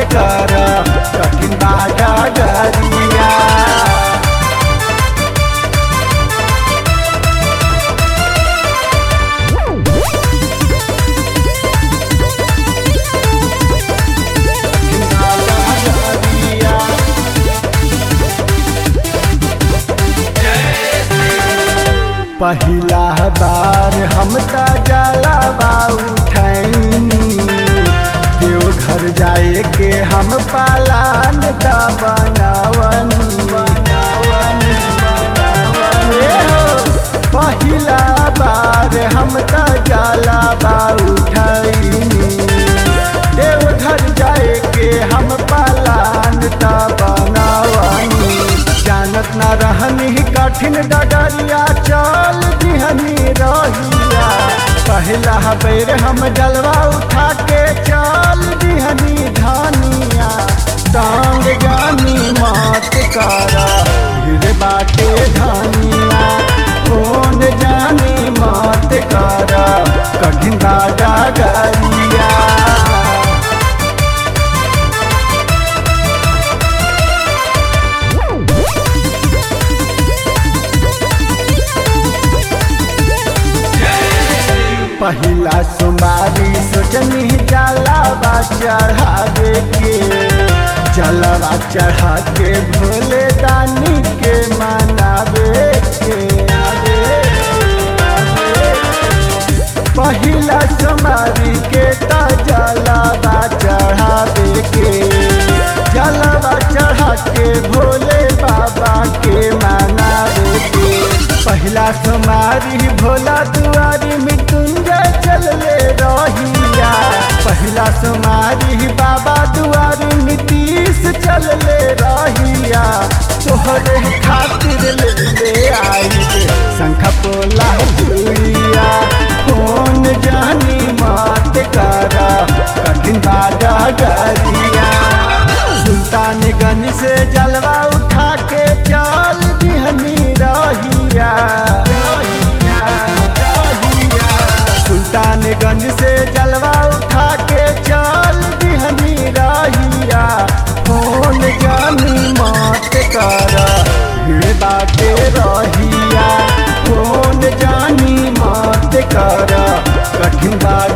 कर कठिन बाटा गरिया पहिला बार हम त जलावा उठैनी देवघर जाए के हम पालान दा बनावन बनावन बनावन ए हो, पहिला बार हम त जलावा उठैनी देवघर जाए के हम पालान दा बनावनी जानत न रहनी कठिन डगरिया चल दिहनी रहिया पहला बेर हम जलवा उठा के चल दिहनी धनिया टांग जानी मात करा भीड़ बाटे धनिया कौन जानी मात करा कठिन दादा गरिया पहिला सोमवारी सोचनी जलावा चढ़ावे के जलावा चढ़ा के भोले दानी के मनावे के पहिला सोमवारी के त जलावा चढ़ावे के जलावा चढ़ा के भोले बाबा के मनावे के पहिला सोमारी भोला दुआरी मृत्युंजय चलले रहिया पहिला सोमारी बाबा दुआरी नीतीश चलले रहिया तोहरे खातिर ले ले आई शंख पोला दुइया कौन जानी मात करा कठिन बाजा गरिया सुल्तानगंज से जलवा उठा के चल दिहनी रहिया सुल्तानगंज से जलवा उठा के चल दिहनी रहिया कौन जानी मात कर भीड़ बाटे रहिया कौन जानी मात कर कठिन बात